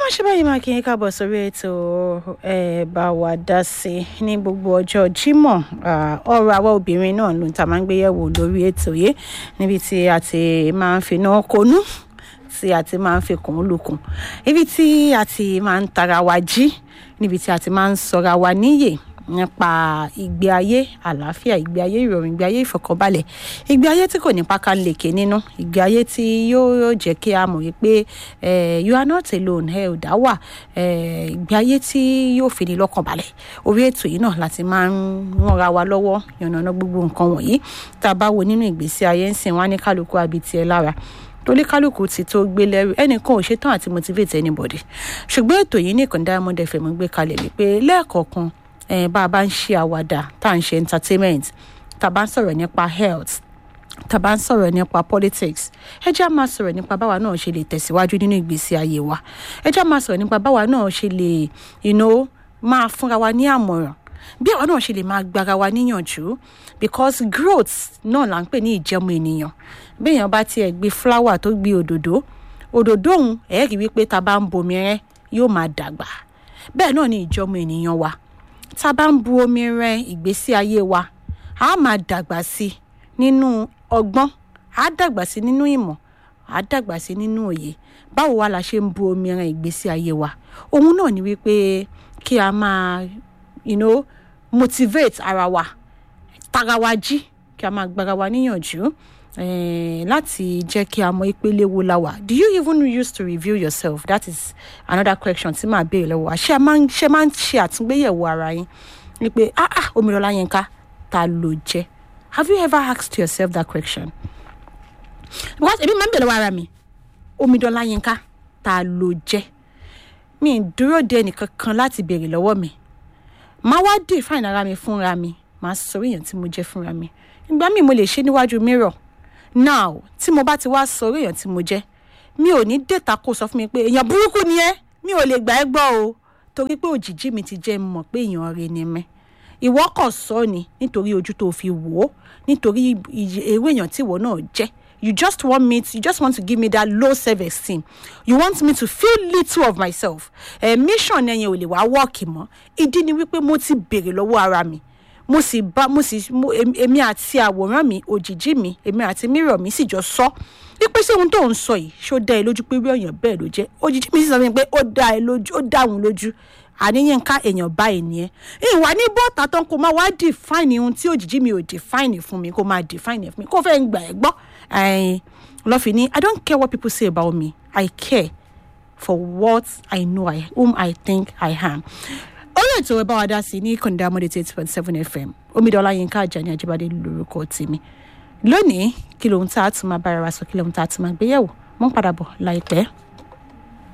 ṣe báyìí máa kí yín káàbọ̀ sórí ètò ẹ bá wa dá sí i ní gbogbo ọjọ́ Jímọ̀ ọ̀rọ̀ àwa obìnrin náà ló ń ta máa ń gbéyẹ̀wò lórí ètò yìí níbi tí a ti máa ń finá konú tí a ti máa ń fi kùn lukùn ibi tí a ti máa ń tara wa jí níbi tí a ti máa ń sọra wa níyè nípa ìgbé ayé àlàáfíà ìgbé ayé ìrọ̀rùn ìgbé ayé ìfọ̀kànbalẹ̀ ìgbé ayé tí kò ní pákáleke nínú ìgbé ayé tí yóò jẹ́ kí a mọ̀ wípé you are not alone ẹ ò dá wà ìgbé ayé tí yóò fi ní lọ́kàn balẹ̀ orí ètò yìí náà láti máa ń rànra wa lọ́wọ́ yànnàná gbogbo nǹkan wọ̀nyí tá a bá wo nínú ìgbésí ayé ń sìn wá ní kálukú àbí tiẹ̀ lára torí kálukú ti tó gbé lẹ́rù ẹnìkan ò ṣetán àti motivate anybody ṣùgbọ́n ètò yìí nìkan Diamond FM gbé kalẹ̀ wípé lẹ́ẹ̀kọ̀ọ̀kan bá a bá ń ṣe àwàdà tá à ń ṣe entertainment tá a bá ń sọ̀rọ̀ nípa health tá a bá ń sọ̀rọ̀ nípa politics ẹ jẹ́ á máa sọ̀rọ̀ nípa báwa náà ṣe lè tẹ̀síwájú nínú ìgbésí ayé wa ẹ jẹ́ á máa sọ̀rọ̀ nípa báwa náà ṣe lè you know, máa fúnra wa ní àmọ̀ràn bí àwa náà ṣe lè máa gbára wa níyànjú because growth náà là ń pè ní ìjẹun ènìyàn bí èèyàn bá tiẹ̀ gbé flower tó gbé òdòdó òdòdó òun ẹ̀ẹ́rì wípé tá a bá ń bomi rẹ yóò máa dàgbà bẹ́ẹ̀ náà ni ìjọmọ ènìyàn wa tá a bá ń bu omi rẹ ìgbésí ayé wa a máa dàgbà sí i nínú ọgbọ́n a dàgbà sí nínú ìmọ̀ a dàgbà sí nínú òye báwo wá la ṣe ń bu omi rẹ ìgbésí ayé wa òun náà ni wípé kí a máa you know, motivate ara wa tara wa jí kí a máa gbára wa níyànjú eh, láti jẹ́ kí a mọ ìpele wo la wà do you even use to review yourself that is another question tí màá béèrè lọ́wọ́ wa ṣé máa ń ṣe máa ń ṣe àtúngbéyẹ̀wò ara yín ni pé ah ah Omirola Yinka ta ló jẹ́ have you ever asked yourself that question because èmi máa ń béèrè lọ́wọ́ ara mi Omirola Yinka ta ló jẹ́ mi ì dúró de ẹnìkankan láti béèrè lọ́wọ́ mi máa wá define ara mi fúnra mi máa sọ èèyàn tí mo jẹ́ fúnra mi ìgbà míì mo lè ṣe níwájú mirror now tí mo bá ti wá sọ èèyàn tí mo jẹ́ mi ò ní dèta kó sọ fún mi pé èèyàn burúkú ni ẹ́ mi ò lè gbà ẹ́ gbọ́ o torí pé òjìjí mi ti jẹ́ mọ̀ pé èèyàn rẹ ni mí ìwọ kàn sọ ni nítorí ojú tó fi wò ó nítorí ewé èèyàn tí ìwọ náà jẹ́ you just want me to, you just want to give me that low self esteem you want me to feel little of myself eh, mission ẹ̀yẹn ò lè wá wọ́ọ̀kì mọ́ ìdí ni wípé mo ti béèrè lọ́wọ́ ara mi mo sì bá mo sì èmi àti àwòrán mi òjìjí mi èmi àti mírọ̀ mi sì jọ sọ wípé ṣé ohun tó ń sọ yìí ṣó dá ẹ lójú pé bí èèyàn bẹ́ẹ̀ ló jẹ́ òjìjí mi sì sọ fún mi pé ó dá ẹ lójú ó dá òun lójú àníyàn ká èèyàn báyìí ni ẹ ìwà ní bọ́ọ̀tà tán kó máa wá define ohun tí òjìjí mi ò define fún mi kó máa define ẹ fún mi kó fẹ́ gbà ẹ gbọ́ lọ́fìn ni I don't care what people say about me I care for what I know I whom I think I am orí ètò ẹ bá wa dá sí ní kọ̀ǹda amọ̀dé eight point seven fm Omidola Yinka Ajani Ajibade lórúkọ tèmi lónìí kí lóhun tá a tún máa bára wa sọ kí lóhun tá a tún máa gbéyẹ̀wò mọ́ padà bọ̀ láìpẹ́.